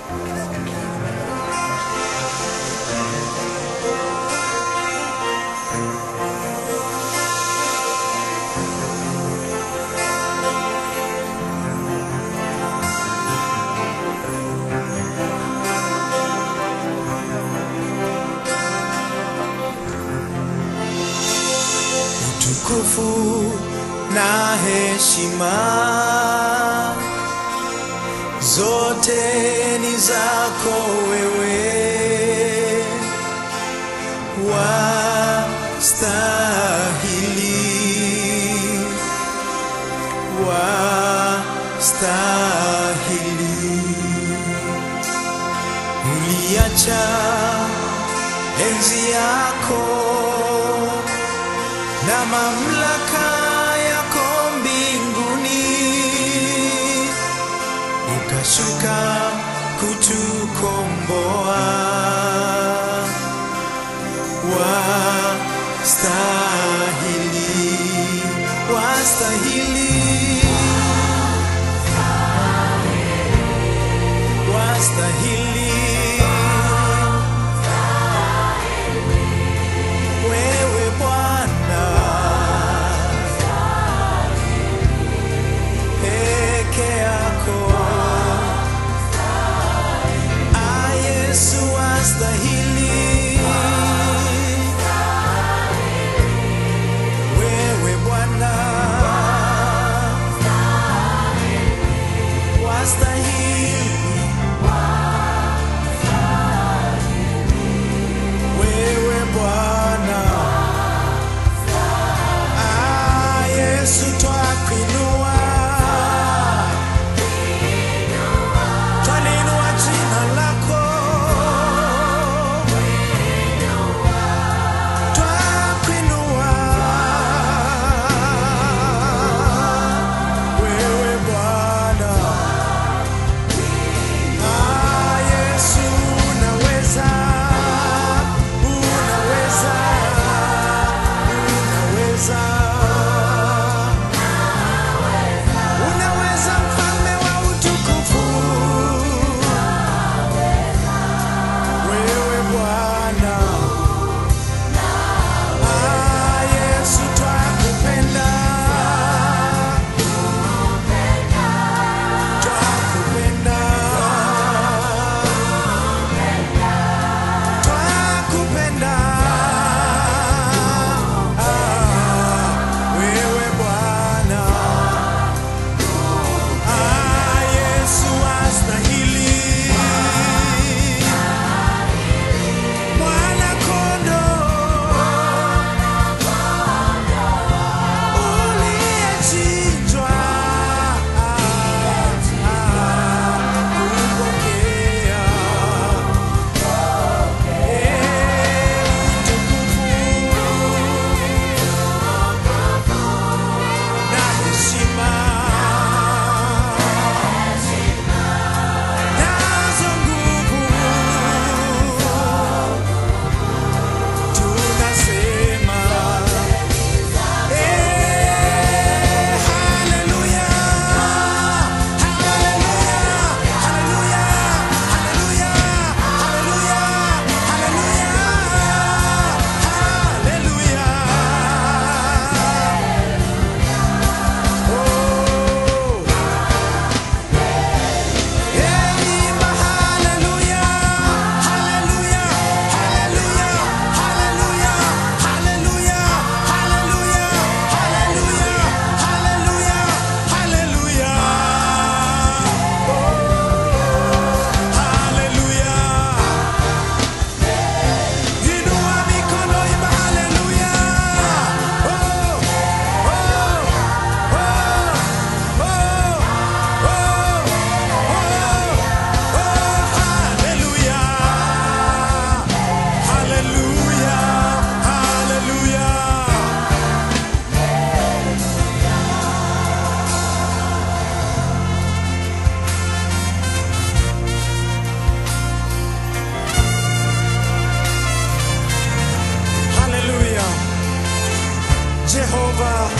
utukufu na heshima zote ni zako wewe, wastahili, wastahili. Uliacha enzi yako na mamlaka yako mbinguni, ukashuka kutukomboa. Wastahili, wastahili, wastahili wewe Bwana peke yako, ah, Yesu astahili, wewe Bwana wastahili, wewe Bwana Ah, Yesu twakuinua, twaliinua jina lako, twakuinua wewe Bwana. Ah, Yesu unaweza, unaweza, unaweza. Unaweza mfalme wa utukufu, wewe Bwana. Ah, Yesu twakupenda, twakupenda, twakupenda. Ah, wewe Bwana. Ah, Yesu astahili, mwana kondoo uliyechinjwa, kupokea utukufu na heshima nazo nguvu tunasema eh, haleluya, haleluya, haleluya, haleluya, haleluya, haleluya, haleluya. Oh. Imba haleluya, haleluya, haleluya, haleluya, haleluya, haleluya, haleluya, haleluya, haleluya. Oh, haleluya. Inua mikono, imba haleluya. Oh, oh, oh, oh, oh. Jehova,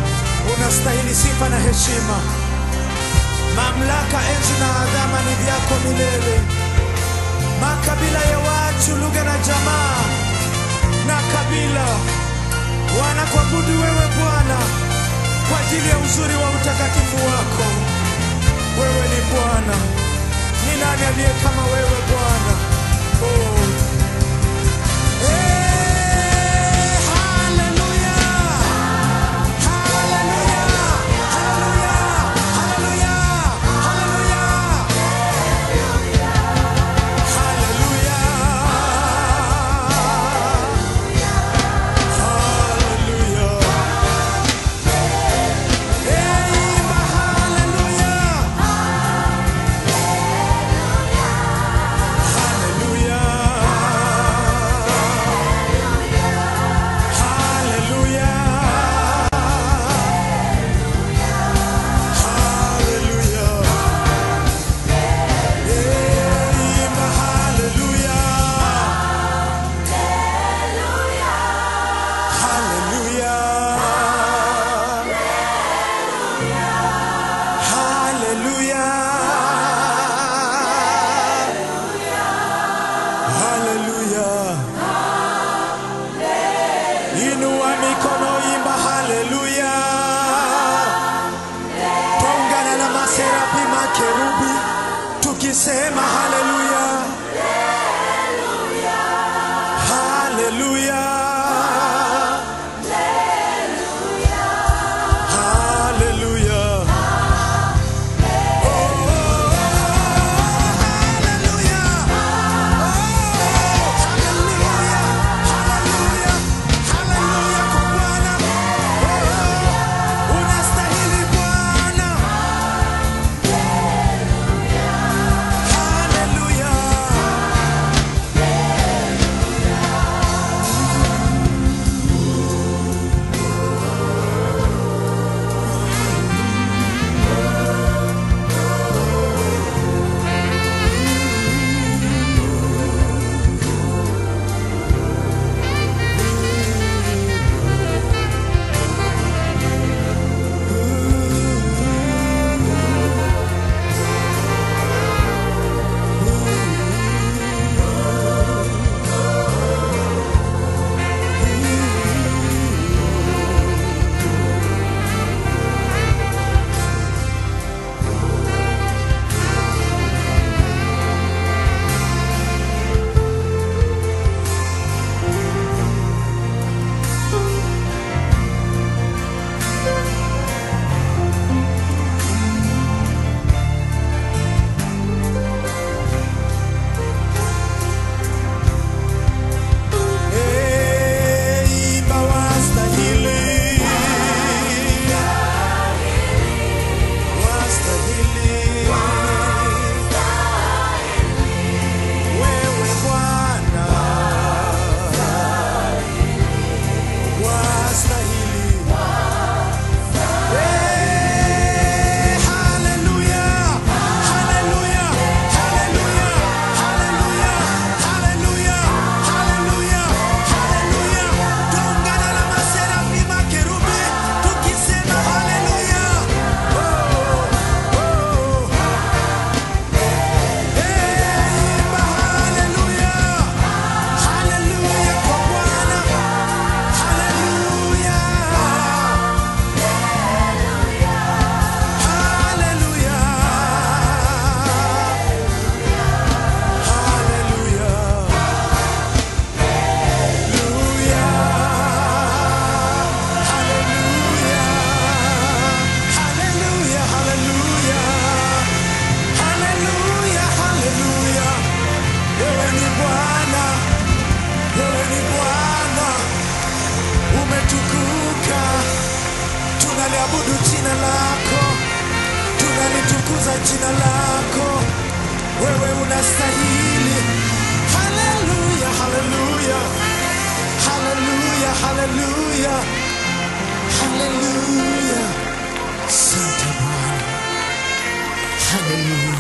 unastahili sifa na heshima, mamlaka, enzi na adhama ni vyako wako milele. Makabila ya watu, lugha na jamaa na kabila wanakuabudu wewe Bwana kwa ajili ya uzuri wa utakatifu wako. Wewe ni Bwana, ni nani aliye kama wewe Bwana? Oh. Eh, hallelujah. Hallelujah. Hallelujah. Hallelujah. Hallelujah. Inua mikono, imba haleluya. Twaungana na maserafi makerubi tukisema haleluya, haleluya, haleluya. Oh, oh, oh, haleluya. Unastahili Bwana. Haleluya. Hey, imba wastahili. Wastahili. Wewe Bwana. Wastahili. Hey, hallelujah. Hallelujah. Hallelujah. Hallelujah. Hallelujah. Hallelujah. Hallelujah. Tuungana na maserafi makerubi tukisema hallelujah. Oh, oh. Hey, imba hallelujah. Hallelujah kwa Bwana. Hallelujah. Wewe ni Bwana, wewe ni Bwana, umetukuka tunaliabudu jina lako, tunalitukuza jina lako, wewe unastahili. Haleluya, haleluya, haleluya, haleluya, haleluya. Asante Bwana, haleluya.